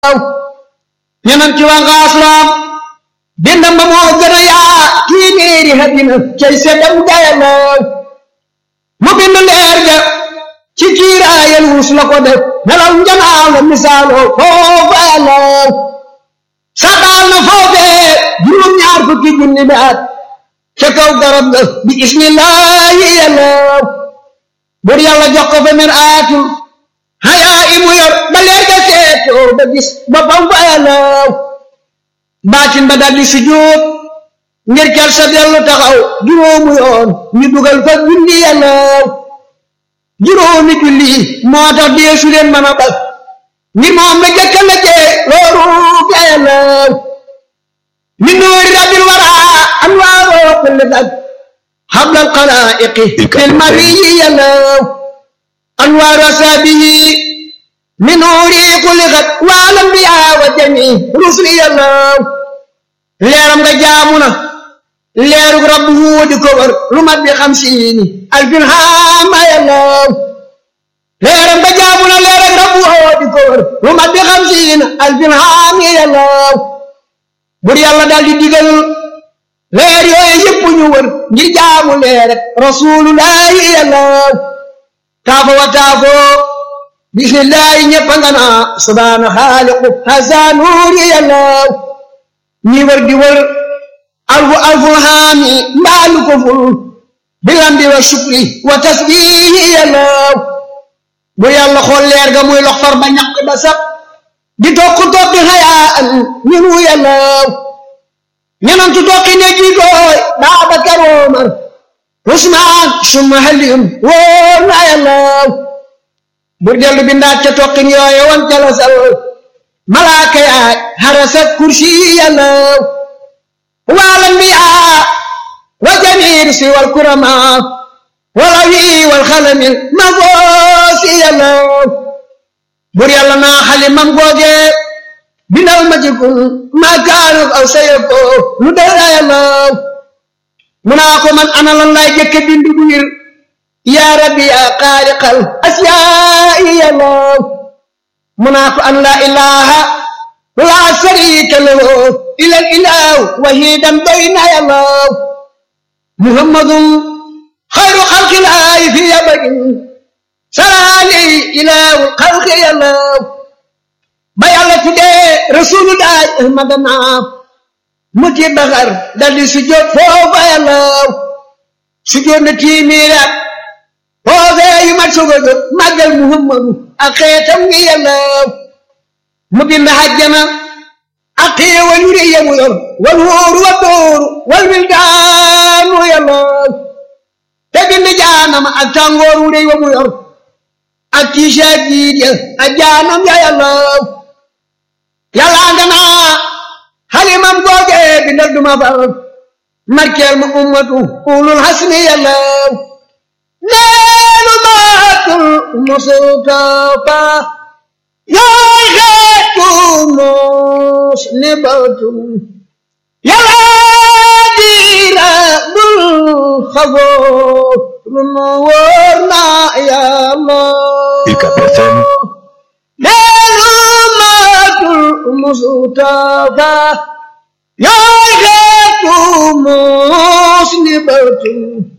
ñeneen ci waa ngaasloom bindam ba moo gën a yaa téeméeri hadina cay seddam gayaloo mu bind leer ga ci kiiraayal wus la ko def nelaw njanaaw la misaaloo foofu ayaloo saxaal na foofee juróom ñaar fukki junni bi at ca kaw garab ga bi ismillaahi yaloo bur yàlla jox ko fa mer aatul hayaa imu yor ba leer ga seetoo ba gis boppam fa yaloo baatin ba daldi sujjóot ngir kel sa dellu taxaw juróomu yoon ñu dugal fa julli yàllaaw juróomi julli moo tax deesu leen mën a bal ngir moom la jëkka la jee looru fi yàllaaw min nuuri rabbil waraa anwaaroo kulli dag hablal xalaa'iqi fil mariyi yàllaaw anwaaru asaabihi min nuuri kulli gat wal anbiyaa wa jamii rusuli yàllaaw leeram nga jaamu na leerug rabbu wuudi ko wër lu mat bi xam siini alfin haama yàllaaw leeram nga jaamu na leerug rabbu wuudi ko wër lu mat bi xam siini alfin haami yàllaaw bur yàlla daal di digal leer yooyu yëpp ñu wër ngir jaamu leer rek rasulullahi yàllaaw taafo wa taafo bismillahi ñëpp nga naa subhaana xaaliqu hasa nuuri yàllaaw ñi wër di wër alfu alfu haami mbaalu ko ful bilambi wa shukri wa tasbihi yàllaaw bu yàlla xool leer ga muy lox far ba ñaq ba sab di tokk tokki xayaa an ñinu yàllaaw ñenantu tokki ne jiitooy Baabakar Omar Usmaan summa Aliyun wóor na yàllaaw bur dellu bindaat ca tokkin yooye wan ca la sal malaaka yaay harasa kursi yàllaaw wal anbiyaa wa jamiir si wal kuramaa wal awi wal xalamil mafoosi yàllaaw bur yàlla naa xalimam googe bindal ma jikun maa kaanu aw sayako lu dara yàllaaw mu naa ko man ana lan laay jëkke bindu bu wir yaa rabbi yaa xaaliqal asiyaa'i yàllaaw mu naa ko an laa ilaaha laa sariika lahu ilal ilaahu wahidan bayna yàllaaw muhammadun xayru xalqilaahi fi abadin salaali ilaahu xalqi yàllaaw ba yàlla tuddee rasulullahi ahmadana mu ci baxar daldi sujjóot foofa yàllaaw sujjóot na tiimiiraat foofee yu mat soog a jot màggal muhammadu ak xeetam ngi yàllaaw mu bind hajjana ak xéewal yu rëy yamu yor wal wóoru wa dóoru wal wildaanu yàllaaw te bind jaanama ak tàngoor wu rëy wa mu yor ak tiisa jiit ya ak jaanam ya yàllaaw yàllaa nga naa xalimam googe bindal duma far markeel ma ummatu ulul hasmi yàllaaw neenu maatul mustafa yaay xeetu mos ni batum yàlla diira bul xagoo lu nu wóor na yàlla UCAB FM neenu maatul mustafa yaay xeetu mos ni batum